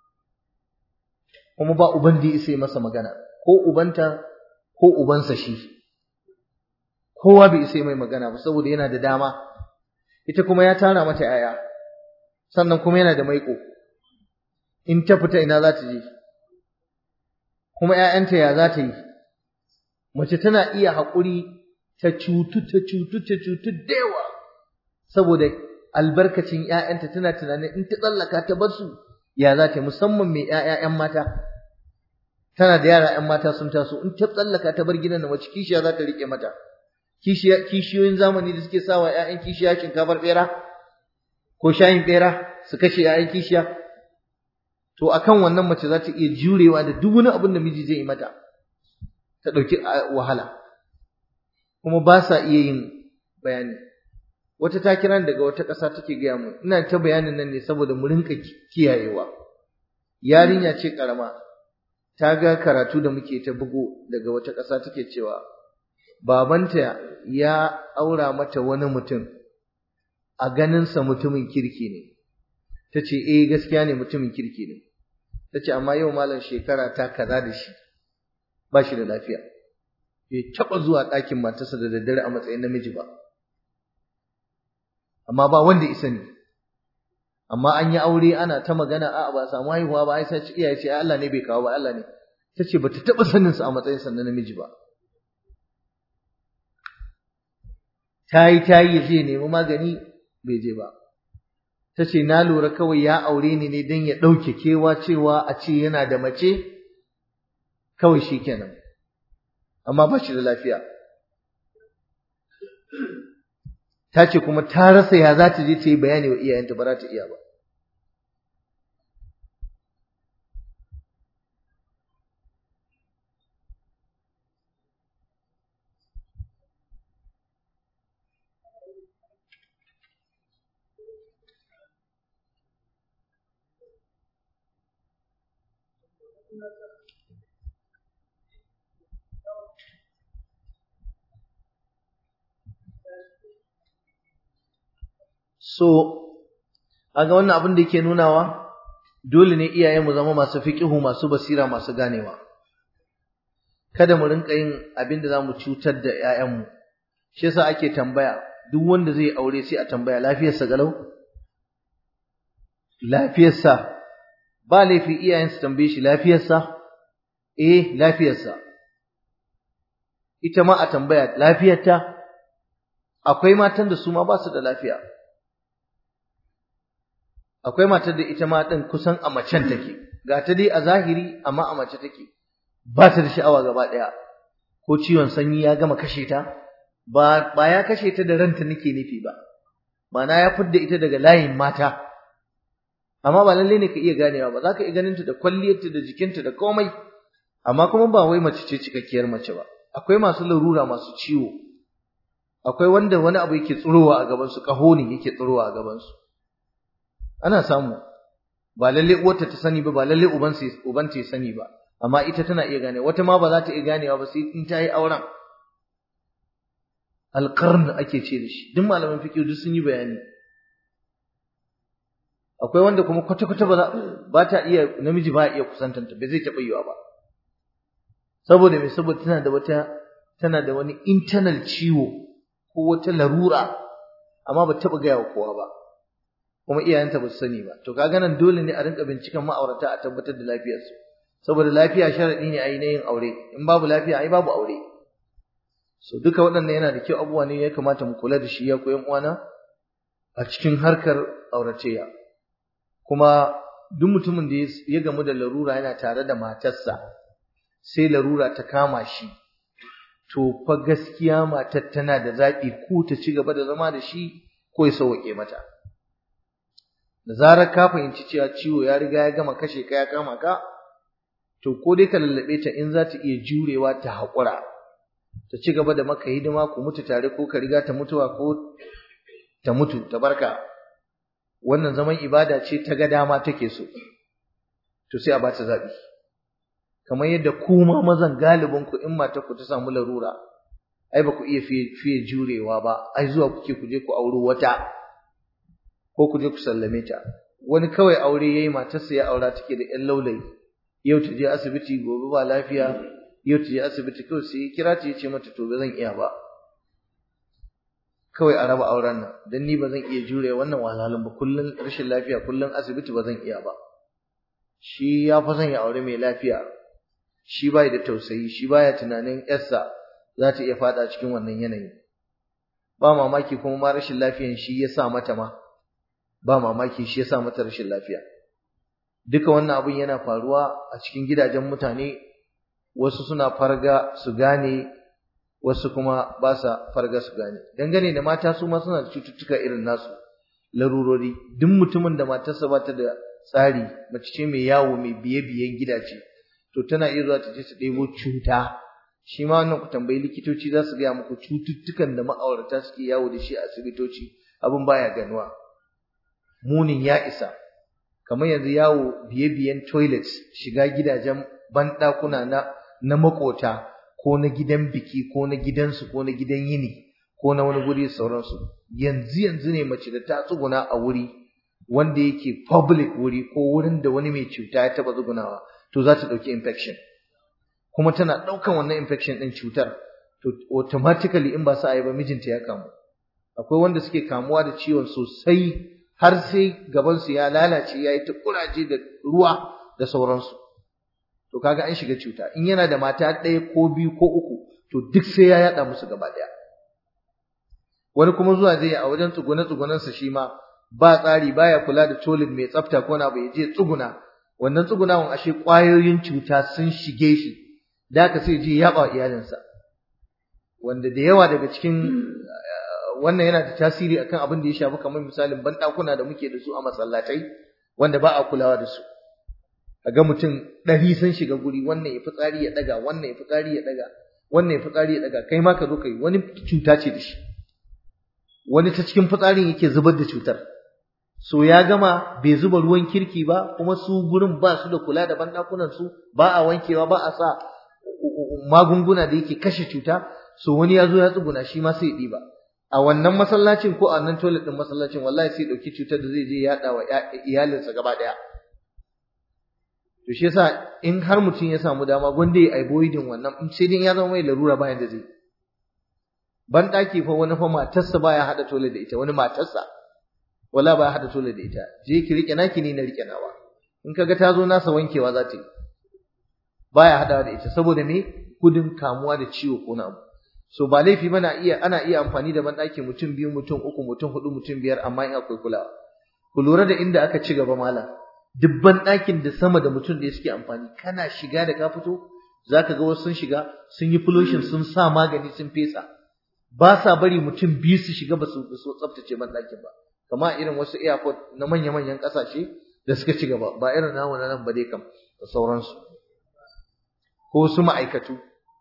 kuma ba uban da ya masa magana ko ubanta ko ubansa shi kowa bai isa mai magana ba saboda yana da dama ita kuma ya tara mata yaya sannan kuma yana da maiko in ta fita ina za ta je kuma ƴaƴanta ya za ta yi mace tana iya haƙuri ta cutu ta cutu ta cutu da yawa saboda albarkacin ƴaƴanta tana tunanin in ta tsallaka ta bar su ya za ta yi musamman mai ƴaƴa ƴan mata tana da yara ƴan mata sun taso in ta tsallaka ta bar gidan da mace kishiya za ta riƙe mata kishiyoyin zamani da suke sawa ƴaƴan kishiya shinkafar ɓera ko shayin ɓera su kashe ƴaƴan kishiya to akan wannan mace za ta iya jurewa da duk wani abin da miji zai yi mata ta ɗauki wahala kuma ba sa iya yin bayani wata ta kira daga wata ƙasa take gaya mu ina ta bayanin nan ne saboda mu rinka kiyayewa yarinya ce ƙarama ta ga karatu da muke ta bugo daga wata ƙasa take cewa babanta ya aura mata wani mutum a ganinsa mutumin kirki ne ta ce eh gaskiya ne mutumin kirki ne ta ce amma yau malam shekara ta kaza da shi ba shi da lafiya bai taɓa zuwa ɗakin matarsa da daddare a matsayin namiji ba amma ba wanda isa ne amma an yi aure ana ta magana a ba samu haihuwa ba ai sai iyaye ce Allah ne bai kawo ba Allah ne ta ce bata taɓa sanin sa a matsayin sa na namiji ba tayi tayi zai nemi magani bai je ba ta ce na lura kawai ya aure ni ne don ya ɗauke kewa cewa a ce yana da mace kawai shi kenan amma ba shi da lafiya ta ce kuma ta rasa ya za ta je ta yi bayani wa iyayenta ba za ta iya ba So, aga wannan abin da yake nunawa, dole ne iyaye mu zama masu fiƙihu, masu basira, masu ganewa. Kada mu rinka yin abin da za mu cutar da ‘ya'yanmu, shi yasa ake tambaya, duk wanda zai aure sai a tambaya lafiyarsa galau? Lafiyarsa, ba laifi iyayensu tambaye shi lafiyarsa? Eh, lafiyarsa. Ita ma a tambaya lafiyarta? Akwai matan da su ma ba su da lafiya. akwai matar da ita ma din kusan a macen take ga ta dai a zahiri amma a mace take ba ta da sha'awa gaba daya ko ciwon sanyi ya gama kashe ta ba ba ya kashe ta da ranta nake nufi ba Mana ya fidda ita daga layin mata amma ba lalle ne ka iya ganewa ba za ka iya ganin ta da kwalliyarta da jikinta da komai amma kuma ba wai mace ce cikakkiyar mace ba akwai masu larura masu ciwo akwai wanda wani abu yake tsirowa a gaban su kaho ne yake tsirowa a gaban su ana samu ba lalle uwarta ta sani ba ba lalle uban uban ta sani ba amma ita tana iya gane wata ma ba za ta iya ganewa ba sai in ta yi auren alqarn ake ce da shi duk malaman fiqh duk sun yi bayani akwai wanda kuma kwata kwata ba ba ta iya namiji ba iya kusantanta bai zai taɓa yiwa ba saboda me saboda tana da wata tana da wani internal ciwo ko wata larura amma ba taɓa gaya wa kowa ba kuma iyayenta ba su sani ba to kaga nan dole ne a rinka binciken ma'aurata a tabbatar da lafiyarsu saboda lafiya sharadi ne ai na yin aure in babu lafiya ai babu aure so duka waɗannan yana da kyau abubuwa ne ya kamata mu kula da shi ya koyan uwana a cikin harkar auratayya kuma duk mutumin da ya gamu da larura yana tare da matarsa sai larura ta kama shi to fa gaskiya matar tana da zaɓi ko ta ci gaba da zama da shi ko ya sauwaƙe mata da zarar ka fahimci cewa ciwo ya riga ya gama kashe ka ya kama ka to ko dai ka lallabe ta in za ta iya jurewa ta haƙura ta ci gaba da maka hidima ku mutu tare ko ka riga ta mutuwa ko ta mutu ta barka wannan zaman ibada ce ta ga dama take so to sai a ba ta zaɓi kamar yadda ku ma mazan galibin ku in mata ku ta samu larura ai ba ku iya fiye jurewa ba ai zuwa kuke ku je ku auro wata ko ku je ku sallame ta wani kawai aure yayi matarsa ya aura take da ƴan laulayi yau ta je asibiti gobe ba lafiya yau ta je asibiti kawai sai kira ta yace mata to ba zan iya ba kawai a raba auren nan dan ni ba zan iya jure wannan wahalhalun ba kullun rashin lafiya kullun asibiti ba zan iya ba shi ya fa son ya aure mai lafiya shi bai da tausayi shi baya tunanin yarsa za ta iya fada cikin wannan yanayi ba mamaki kuma ma rashin lafiyan shi ya sa mata ma ba mamaki shi ya sa mata rashin lafiya duka wannan abin yana faruwa a cikin gidajen mutane wasu suna farga su gane wasu kuma ba sa farga su gane dangane da mata su ma suna da cututtuka irin nasu larurori duk mutumin da matarsa ba ta da tsari mace ce mai yawo mai biye-biyen gidaje to tana iya zuwa ta je ta ɗebo cuta shi ma wannan ku tambayi likitoci za su gaya muku cututtukan da ma'aurata suke yawo da shi a asibitoci abin baya ganuwa munin ya isa kamar yanzu yawo biye-biyen toilets shiga gidajen banɗakuna na na makota ko na gidan biki ko na gidansu ko na gidan yini ko na wani guri sauransu yanzu yanzu ne mace da ta tsuguna a wuri wanda yake public wuri ko wurin da wani mai cuta ya taba tsugunawa to za ta ɗauki infection kuma tana ɗaukan wannan infection ɗin cutar to automatically in ba sa yi ba mijinta ya kamu akwai wanda suke kamuwa da ciwon sosai har sai gabansu ya lalace ya yi ta kuraje da ruwa da sauransu to kaga an shiga cuta in yana da mata ɗaya ko biyu ko uku to duk sai ya yaɗa musu gaba ɗaya wani kuma zuwa zai a wajen tsugune tsugunansa shi ma ba tsari baya kula da toilet mai tsafta ko na bai je tsuguna wannan tsugunawan ashe ƙwayoyin cuta sun shige shi da haka sai je yaɓa iyalinsa wanda da yawa daga cikin wannan yana da tasiri akan abin da ya shafi kamar misalin banɗakuna da muke da su a masallatai wanda ba a kulawa da su ga mutum ɗari sun shiga guri wannan ya fitsari ya ɗaga wannan ya fitsari ya ɗaga wannan ya fitsari ya ɗaga kai ma ka zo kai wani cuta ce da shi wani ta cikin fitsarin yake zubar da cutar so ya gama bai zuba ruwan kirki ba kuma su gurin ba su da kula da banɗakunan su ba a wankewa ba a sa magunguna da yake kashe cuta so wani ya zo ya tsuguna shi ma sai ya ɗiba a wannan masallacin ko a nan toilet ɗin masallacin wallahi sai ɗauki cutar da zai je ya yaɗa wa iyalinsa gaba ɗaya to shi yasa in har mutum ya samu dama gwanda ya avoiding wannan in sai dai ya zama mai larura bayan da zai ban ɗaki fa wani fa matarsa baya haɗa toilet da ita wani matarsa wala baya haɗa toilet da ita je ki rike naki ni na rike nawa in kaga ta zo nasa wankewa za ta yi baya haɗawa da ita saboda me gudun kamuwa da ciwo ko na abu so ba laifi bana iya ana iya amfani da banɗaki mutum biyu mutum uku mutum hudu mutum biyar amma in akwai kulawa ku lura da inda aka ci gaba malam dubban ɗakin da sama da mutum da suke amfani kana shiga da ka fito zaka ga wasu sun shiga sun yi pollution sun sa magani sun fesa ba sa bari mutum biyu su shiga ba su tsaftace banɗakin ba kama irin wasu airport na manya-manyan ƙasashe da suka ci gaba ba irin namu na nan ba dai kam da sauransu ko su ma'aikatu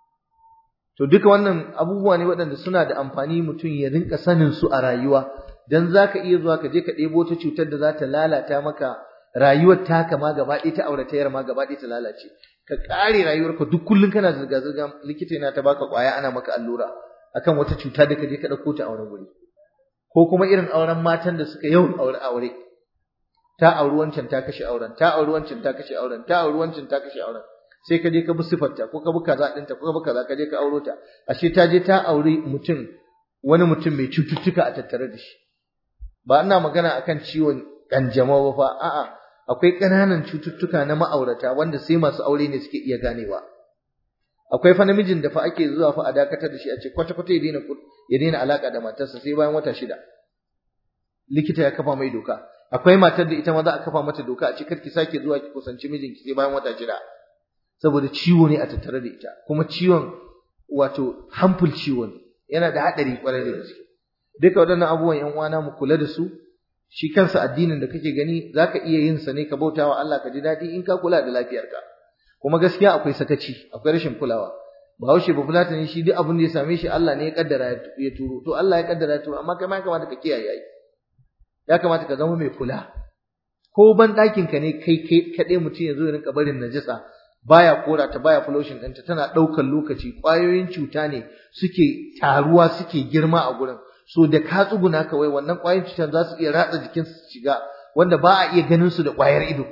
to duka wannan abubuwa ne waɗanda suna da amfani mutum ya rinka sanin su a rayuwa dan zaka iya zuwa ka je ka ɗebo ta cutar da za ta lalata maka rayuwar taka ma gaba ɗaya ta auratayar ma gaba ɗaya ta lalace ka ƙare rayuwarka duk kullum kana zirga zirga likita yana ta baka ƙwaya ana maka allura akan wata cuta da ka je ka ɗauko ta a wani guri ko kuma irin auren matan da suka yawan aure aure ta auri wancan ta kashe auren ta auri wancan ta kashe auren ta auri wancan ta kashe auren sai ka je ka bi sifarta ko ka bi kaza ɗinta ko ka bi kaza ka je ka auro ta ashe ta je ta auri mutum wani mutum mai cututtuka a tattare da shi ba ina magana akan ciwon kanjamau ba fa a'a akwai ƙananan cututtuka na ma'aurata wanda sai masu aure ne suke iya ganewa akwai fa namijin da fa ake zuwa fa a dakatar da shi a ce kwata kwata ya daina ya daina alaka da matarsa sai bayan wata shida likita ya kafa mai doka akwai matar da ita ma za a kafa mata doka a ce kar ki sake zuwa ki kusanci mijinki sai bayan wata shida saboda ciwo ne a tattare da ita kuma ciwon wato harmful ciwo ne yana da haɗari kwarai da gaske duka waɗannan abubuwan yan uwana mu kula da su shi kansa addinin da kake gani zaka iya yin sa ne ka bauta wa Allah ka ji daɗi in ka kula da lafiyarka kuma gaskiya akwai sakaci akwai rashin kulawa Bahaushe ba fulata ne shi duk abin da ya same shi Allah ne ya kaddara ya turo to Allah ya kaddara ya turo amma kai ma ya kamata ka kiyaye ai ya kamata ka zama mai kula ko ban ɗakin ka ne kai kai kaɗai mutum ya zo ya rinka barin najasa baya kora ta baya pollution ɗinta tana ɗaukar lokaci ƙwayoyin cuta ne suke taruwa suke girma a gurin so da ka tsuguna kawai wannan ƙwayoyin cutar za su iya ratsa jikin su shiga wanda ba a iya ganin su da ƙwayar ido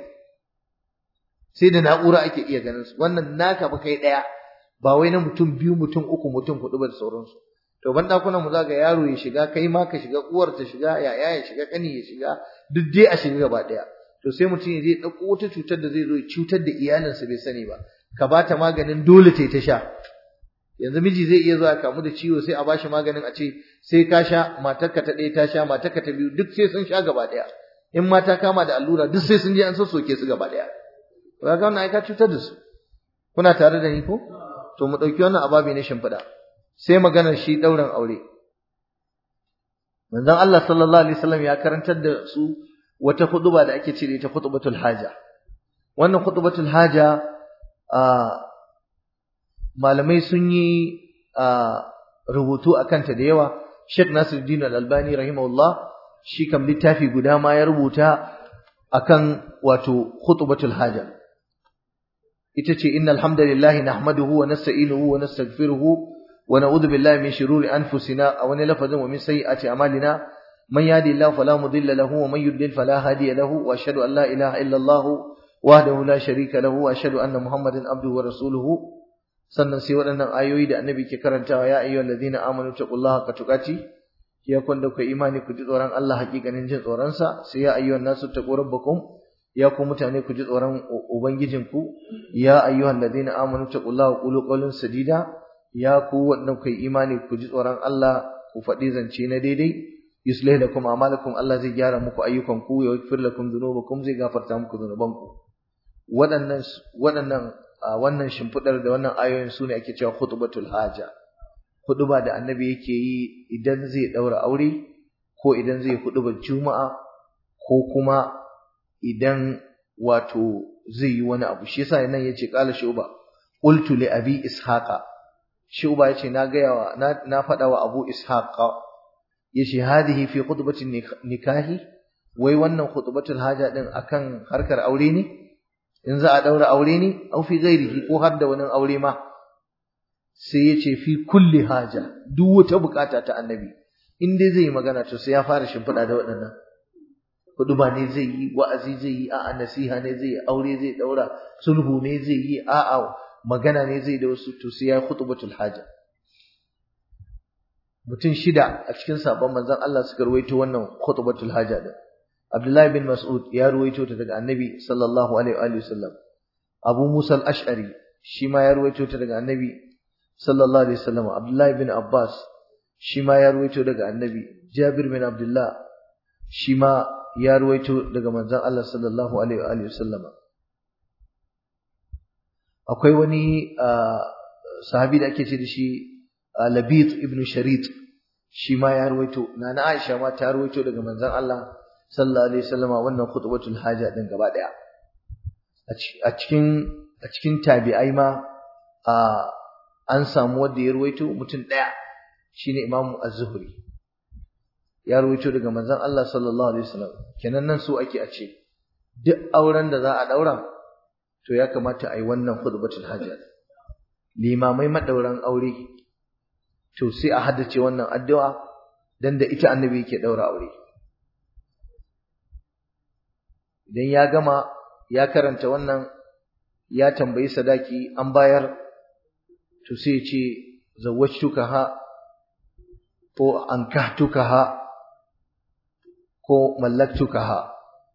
sai da na'ura ake iya ganin su wannan naka ba kai ɗaya ba wai na mutum biyu mutum uku mutum huɗu ba da sauransu to ban ɗakunan mu za ga yaro ya shiga kai ma ka shiga uwar ta shiga yaya ya shiga ƙani ya shiga duk dai a shiga gaba ɗaya to sai mutum ya je ɗauko wata cutar da zai zo ya cutar da iyalinsa bai sani ba ka ba ta maganin dole ta yi ta sha yanzu miji zai iya zuwa kamu da ciwo sai a bashi maganin a ce sai ka sha matarka ta ɗaya ta sha matarka ta biyu duk sai sun sha gaba ɗaya in mata kama da allura duk sai sun je an sassoke su gaba ɗaya to ga wannan ai ka cutar da su kuna tare da ni ko to mu ɗauki wannan ababi na shimfiɗa sai maganar shi ɗaurin aure manzon Allah sallallahu alaihi wasallam ya karantar da su wata khutba da ake ce da ita khutbatul haja wannan khutbatul haja malamai sun yi rubutu akan ta da yawa Sheikh Nasiruddin Al-Albani rahimahullah shi kam littafi guda ma ya rubuta akan wato khutbatul haja ita ce innal hamdalillahi nahmaduhu wa nasta'inuhu wa nastaghfiruhu wa na'udhu billahi min shururi anfusina aw min lafazin wa min sayyiati a'malina man yahdihillahu fala mudilla lahu wa man yudlil fala hadiya lahu wa ashhadu an la ilaha illa Allah wahdahu la sharika lahu wa ashhadu anna muhammadan abduhu wa rasuluhu sannan sai waɗannan ayoyi da annabi ke karantawa ya ayyuhal ladina amanu taqullaha haqqa tuqati ya kun da ku imani ku ji tsoron Allah hakikanin jin tsoron sa sai ya ayyuhan nasu taqu rabbakum ya ku mutane ku ji tsoron ubangijinku ya ayyuhan ladina amanu taqullaha qulu qawlan sadida ya ku wanda ku imani ku ji tsoron Allah ku faɗi zance na daidai yuslih lakum a'malakum Allah zai gyara muku ayyukanku ya yaghfir lakum dhunubakum zai gafarta muku dhunubanku waɗannan waɗannan wannan shimfidar da wannan ayoyin sune ake cewa khutbatul haja huduba da annabi yake yi idan zai daura aure ko idan zai huduba juma'a ko kuma idan wato zai yi wani abu shi yasa nan yace qala shuba qultu li abi ishaqa shuba yace na ga yawa na, na fada wa abu ishaqa yace hadhihi fi khutbati nikahi wai wannan khutbatul haja din akan harkar aure ne in za a daura aure ne au fi ghairihi ko har da wani aure ma sai yace fi kulli haja duk wata bukata ta annabi in dai zai yi magana to sai ya fara shimfiɗa da waɗannan huduma ne zai yi wa'azi zai yi a'a nasiha ne zai yi aure zai daura sulhu ne zai yi a'a magana ne zai da wasu to sai ya khutbatul haja mutum shida a cikin sabon manzon Allah suka ruwaito wannan khutbatul haja din Abdullah bin Mas'ud ya ruwaito ta daga Annabi sallallahu alaihi wa sallam Abu Musa al-Ash'ari shi ma ya ruwaito ta daga Annabi sallallahu alaihi wa sallam Abdullah bin Abbas shi ma ya ruwaito daga Annabi Jabir bin Abdullah shi ma ya ruwaito daga manzon Allah sallallahu alaihi wa sallam akwai wani sahabi da ake ce da shi Labit ibn Sharit shi ma ya ruwaito nana Aisha ma ta ruwaito daga manzon Allah sallallahu alaihi wasallama wannan khutbatul haja din gaba daya a cikin a cikin tabi'ai ma an samu wanda ya ruwaito mutum daya shine Imam Az-Zuhri ya ruwaito daga manzon Allah sallallahu alaihi wasallam kenan nan so ake a ce duk auren da za a daura to ya kamata a yi wannan khutbatul haja limamai madauran aure to sai a haddace wannan addu'a dan da ita annabi yake daura aure idan ya gama ya karanta wannan ya tambayi sadaki an bayar to sai ya ce zawwajtukaha ko ankahtukaha ko mallaktukaha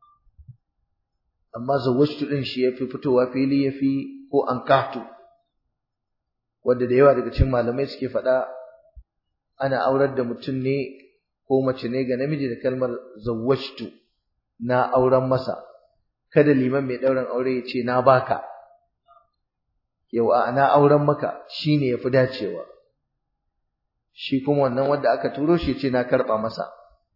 amma zawwajtu din shi yafi fitowa fili yafi ko ankahtu wanda da yawa daga cikin malamai suke faɗa ana aurar da mutum ne ko mace ne ga namiji da kalmar zawwajtu na auren masa kada liman mai ɗaurin aure ya ce na baka yau a na auren maka shine yafi dacewa shi kuma wannan wanda aka turo shi ce na karɓa masa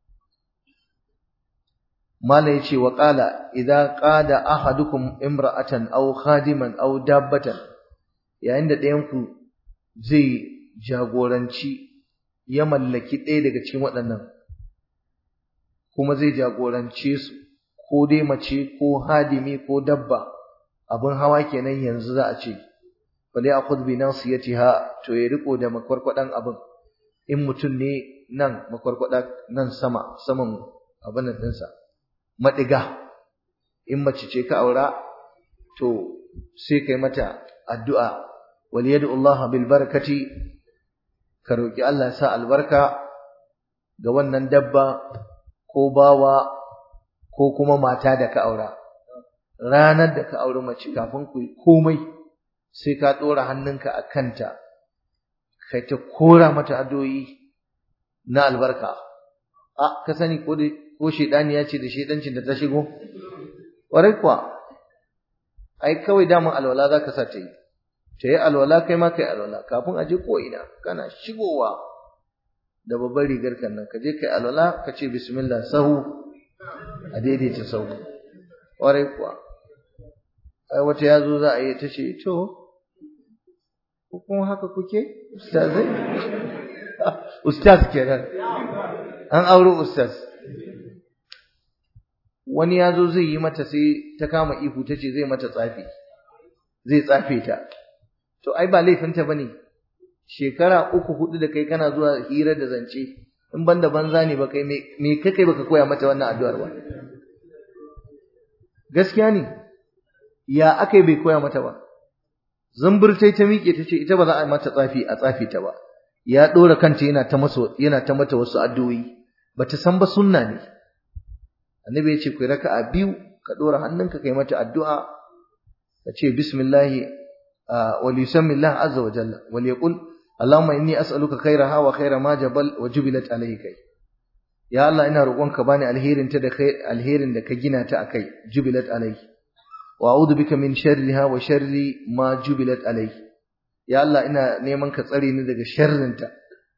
mala yace wa qala idza qada ahadukum imra'atan aw khadiman aw dabbatan yayin da ɗayan ku zai jagoranci ya mallaki ɗaya daga cikin waɗannan kuma zai jagorance su ko dai mace ko hadimi ko dabba abin hawa kenan yanzu za a ce fali akhudh bi nasiyatiha to ya riko da makwarkwadan abin in mutum ne nan makwarkwada nan sama saman abin nan dinsa madiga in mace ce ka aura to sai kai mata addu'a wal yad'u Allah bil barakati ka roki Allah ya sa albarka ga wannan dabba ko bawa ko kuma mata da ka aura ranar da ka auri mace kafin ku komai sai ka ɗora hannunka a kanta kai ta kora mata adoyi na albarka a ka sani ko ko shedani ya ce da shedancin da ta shigo ƙwarai kuwa ai kawai daman alwala za ka sa ta yi ta yi alwala kai ma kai alwala kafin a je ko ina kana shigowa da babbar rigar kan nan ka je kai alwala ka ce bismillah sahu a daidaita sahu ƙwarai kuwa ai wata ya zo za a yi ta ce to ko kuma haka kuke ustazai ustaz kenan an aure ustaz wani ya zo zai yi mata sai ta kama ihu ta ce zai mata tsafi zai tsafe ta to ai ba laifinta ba ne shekara uku hudu da kai kana zuwa hira da zance in ban da banza ne ba kai me kai kai baka koya mata wannan addu'ar ba gaskiya ne ya akai bai koya mata ba zamburtai ta miƙe ta ce ita ba za a mata tsafi a tsafi ta ba ya ɗora kanta yana ta masa yana ta mata wasu addu'o'i bata san ba sunna ne annabi ya ce ku raka'a biyu ka ɗora hannunka kai mata addu'a ka ce bismillah wa yusammi Allah azza wa jalla wal yaqul Allahumma inni as'aluka khairaha wa khaira ma jabal wa jubilat alayhi kai ya Allah ina roƙonka bani alherin ta da khair alherin da ka gina ta akai jubilat alayhi wa a'udhu bika min sharriha wa sharri ma jubilat alayhi ya Allah ina neman ka tsare ni daga sharrinta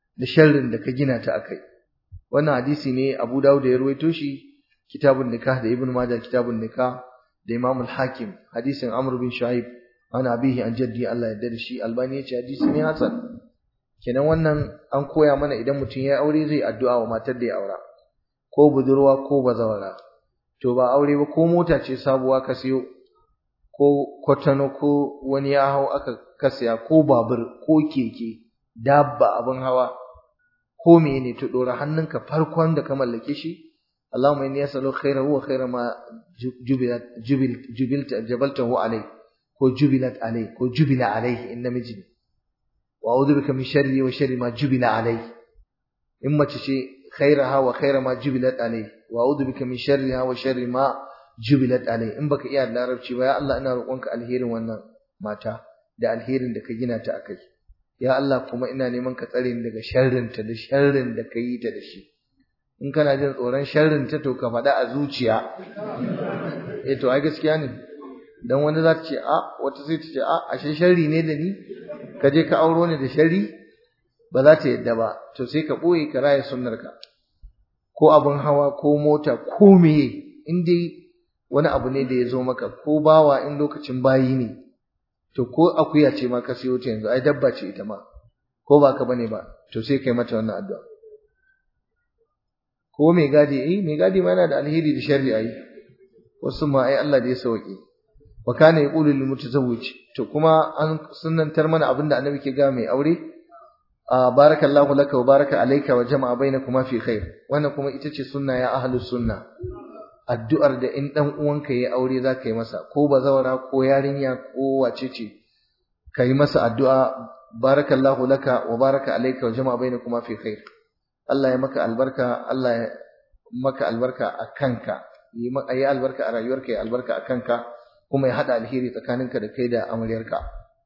da sharrin da ka gina ta akai wannan hadisi ne Abu Dawud ya ruwaito shi kitabun nikah da Ibn Majah kitabun nikah da Imam al-Hakim hadisin Amr bin Shu'aib an abihi an jaddi Allah ya da shi Albani ya ce hadisi ne hasan kenan wannan an koya mana idan mutum ya aure zai addu'a wa matar da ya aura ko budurwa ko bazawara to ba aure ba ko mota ce sabuwa ka siyo ko kwatano ko wani ya hau aka kasaya ko babur ko keke dabba abin hawa ko mene to dora hannunka farkon da ka mallake shi Allahumma inni as'aluka khayrahu wa khayra ma jubilat jubil jubilta jabaltahu alai ko jubilat alai ko jubila alai in namiji ne wa a'udhu bika min sharri wa sharri ma jubila alai in mace ce khayraha wa khayra ma jubilat alai wa a'udhu bika min sharriha wa sharri ma jubilat alai in baka iya larabci ba ya Allah ina roƙonka alherin wannan mata da alherin da ka gina ta akai ya Allah kuma ina neman ka tsare ni daga sharrin ta da sharrin da ka yi ta da shi in kana jin tsoron sharrin ta to ka faɗa a zuciya eh to ai gaskiya ne dan wani za ta ce a wata sai ta ce a ashe sharri ne da ni ka je ka auro ni da sharri ba za ta yadda ba to sai ka ɓoye ka raya sunnarka ko abin hawa ko mota ko meye in dai wani abu ne da ya zo maka ko bawa in lokacin bayi ne to ko akuya ce ma ka siyo ta yanzu ai dabba ce ita ma ko ba ka bane ba to sai kai mata wannan addu'a ko mai gadi eh mai gadi ma yana da alheri da sharri ai wasu ma ai Allah da ya sauke wa kana yaqulu lil mutazawwij to kuma an sunnantar mana abinda annabi ke ga mai aure barakallahu laka wa baraka alayka wa jama'a bainakuma fi khair wannan kuma ita ce sunna ya ahlus sunna addu'ar da in dan uwanka yayi aure zaka yi masa ko bazawara ko yarinya ko wace ce kai masa addu'a barakallahu laka wa baraka alayka wa jama'a bainakuma fi khair Allah ya maka albarka Allah ya maka albarka a kanka yi yi albarka a rayuwarka ya albarka a kanka kuma ya hada alheri tsakaninka da kai da amaryarka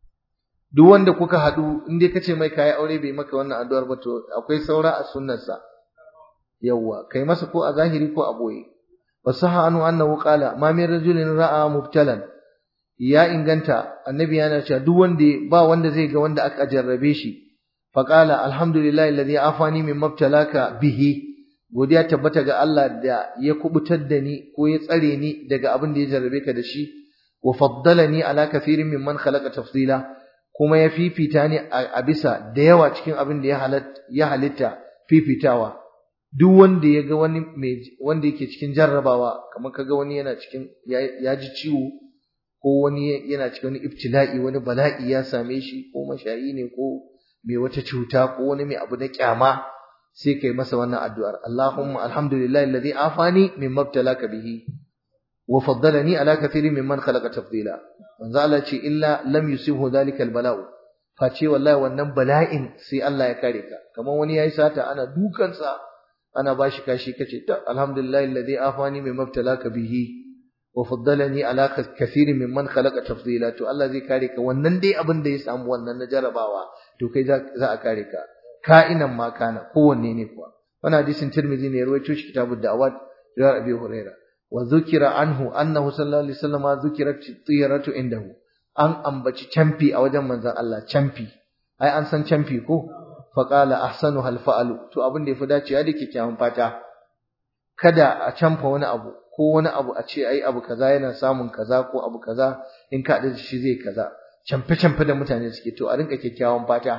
duk wanda kuka haɗu in dai kace mai kayi aure bai maka wannan addu'ar ba to akwai saura a sunnarsa yawwa kai masa ko a zahiri ko a boye wasaha anu annahu qala ma min rajulin ra'a mubtalan ya inganta annabi yana cewa duk wanda ba wanda zai ga wanda aka jarrabe shi fa qala alhamdulillahi alladhi afani min mubtalaka bihi godiya tabbata ga Allah da ya kubutar da ni ko ya tsare ni daga abin da ya jarrabe ka da shi wa faddalani ala kathirin mimman khalaqa tafdila kuma ya fifita ni a bisa da yawa cikin abin da ya halitta fifitawa duk wanda ya ga wani mai wanda yake cikin jarrabawa kamar kaga wani yana cikin ya ji ciwo ko wani yana cikin wani ibtila'i wani bala'i ya same shi ko mashayi ne ko mai wata cuta ko wani mai abu na kyama sai kai masa wannan addu'ar Allahumma alhamdulillahi alladhi afani mimma ibtalaka bihi wa faddalani ala kathirin mimman khalaqa tafdila manzo Allah ce illa lam yusibhu dhalika albala'u face wallahi wannan bala'in sai Allah ya kare ka kamar wani yayi sata ana dukansa ana bashi kashi kace ta alhamdulillahi alladhi afani mimma ibtalaka bihi wa faddalani ala kathirin mimman khalaqa tafdila to Allah zai kare ka wannan dai abin da ya samu wannan na jarabawa to kai za a kare ka ka'inan ma kana kowanne ne kuwa wannan hadisin Tirmidhi ne ya rawaito shi kitabud da'awat da Abi Hurairah wa dhukira anhu annahu sallallahu alaihi wasallam dhukirat tiyaratu indahu an ambaci camfi a wajen manzon Allah camfi ai an san camfi ko fa qala ahsanu hal fa'alu to abin da yafi dacewa da kyakkyawan fata kada a camfa wani abu ko wani abu a ce ai abu kaza yana samun kaza ko abu kaza in ka da shi zai kaza camfe camfe da mutane suke to a rinka kyakkyawan fata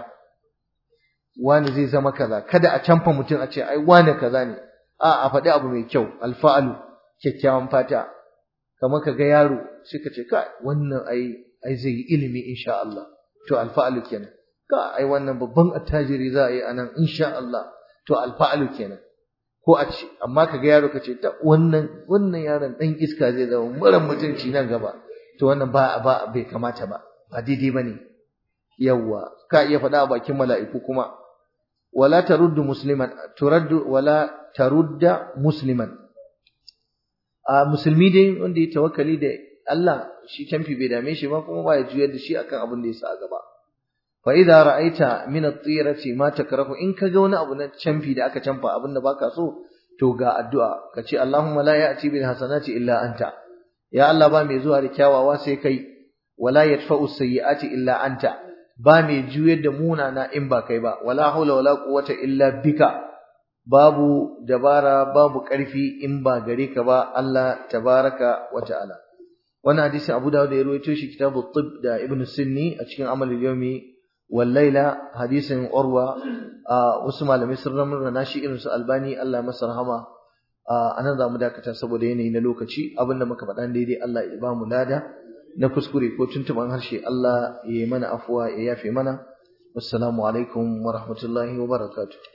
wani zai zama kaza kada a camfa mutum a ce ai wani kaza ne a a faɗi abu mai kyau alfa'alu kyakkyawan fata kamar ka ga yaro sai ka ce ka wannan ai ai zai yi ilimi insha Allah to alfa'alu kenan ka ai wannan babban attajiri za a yi anan insha Allah to alfa'alu kenan ko a ce amma ka ga yaro ka ce ta wannan wannan yaron dan iska zai zama mara mutunci nan gaba to wannan ba ba bai kamata ba ba daidai bane yawa ka iya faɗa a bakin mala'iku kuma wala taruddu musliman turaddu wala tarudda musliman a musulmi dai wanda ya tawakkali da Allah shi canfi bai dame shi ba kuma ba ya juyar da shi akan abin da ya sa a gaba fa idza ra'aita min at-tirati ma takrahu in kaga wani abu na canfi da aka canfa abin da baka so to ga addu'a kace Allahumma la ya'ti bil hasanati illa anta ya Allah ba mai zuwa da kyawawa sai kai wala yadfa'u sayyi'ati illa anta ba mai juyar da munana in ba kai ba wala haula wala quwwata illa bika babu dabara babu ƙarfi in ba gare ka ba Allah tabaraka wa ta'ala wannan hadisi Abu Dawud ya rawaito shi kitabu tib da Ibn Sunni a cikin amal al-yawmi wal laila hadisin Urwa wasu malamai sun ramar da shi irin su Albani Allah masa rahama anan za mu dakata saboda yanayi na lokaci abinda muka faɗa daidai Allah ya ba mu lada na kuskure ko tuntuban harshe Allah ya yi mana afuwa ya yafe mana wassalamu alaikum wa rahmatullahi wa barakatuh